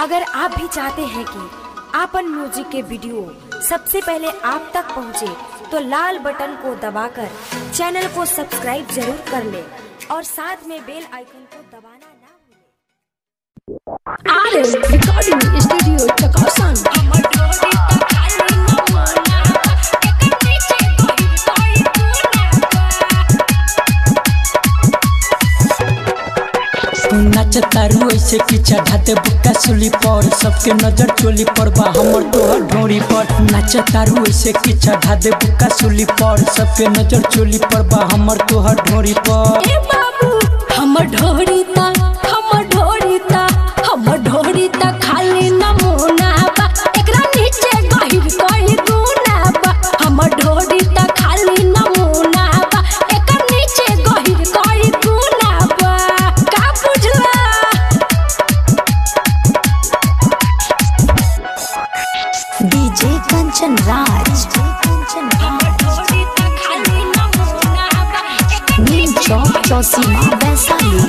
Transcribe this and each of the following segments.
अगर आप भी चाहते हैं कि आपन म्यूजिक के वीडियो सबसे पहले आप तक पहुंचे, तो लाल बटन को दबाकर चैनल को सब्सक्राइब जरूर कर ले और साथ में बेल आइकन को दबाना ना भूलें। आरे रिकॉर्डिंग स्टूडियो चकासन नाचतारू ऐसे कि चढ़ाते बुक्का सुली पर सबके नजर चोली पर बा हमर तोहर ढोरी पर नाचतारू ऐसे कि चढ़ाते बुक्का सुली पर सबके नजर चोली पर बा हमर तोहर ढोरी पर ए बाबू हमर ढोरी ता हमर ढोरी ता हमर ढोरी ता खाली नमूना बा एकरा नीचे गहिर कोई गुना बा हमर ढोरी ता खाली नमूना बा एकर नीचे गहिर कोई गुना बा का बुझला डीजे कंचन राज ढोरी ता खाली नमूना बा एकर नीम चौक चौसीमा वैशाली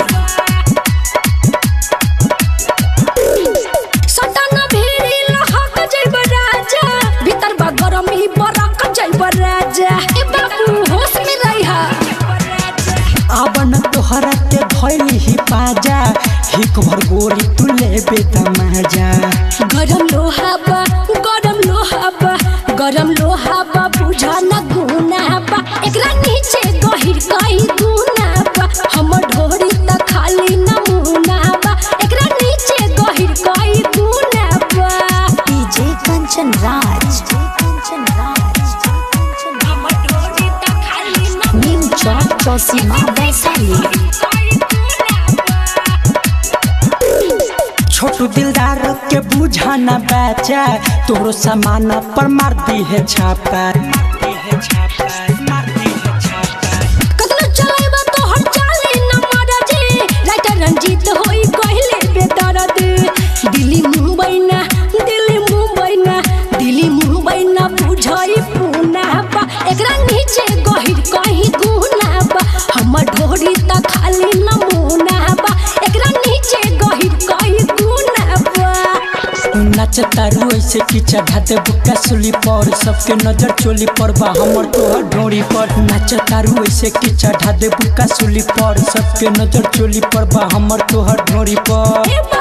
सटाना भेड़ी लहक जइब राजा भीतर बा गरमी बरक जइब राजा ए बाबू होश में रहिहा आवन तोहरा के भइली ही पाजा हिक भर गोरी तू लेबे तमाजा गरम लोहा बा गरम लोहा बा गरम लोहा बा बुझा न गुना बा एकरा नीचे गहिर कई गुना बा हमर ढोरी त खाली नमूना बा एकरा नीचे गहिर कई गुना बा डीजे कंचन राज कंचन राज हमर ढोरी त खाली नीम चौक चौसीमा वैशाली छोटू दिलदार के बुझा न बेचा तोरो सामान पर मार दी है छापा कतनो चलाइबा तो हर चाले न मारा जे राइटर रंजीत होई कहले बेदर्द दिल्ली मुंबई ना दिल्ली मुंबई ना दिल्ली मुंबई ना बुझाई पूना बा एकरा नीचे गहिर कहीं गुना बा हमर ढोरी त खाली नमूना बा एकरा नीचे गहिर कहीं गुना बा नचतारू ऐसे कि चढ़ाते बुक्का सुली पर सबके नजर चोली पर बा हमर तोहर ढोरी पर नचतारू ऐसे कि चढ़ाते बुक्का सुली पर सबके नजर चोली पर बा हमर तोहर ढोरी पर ए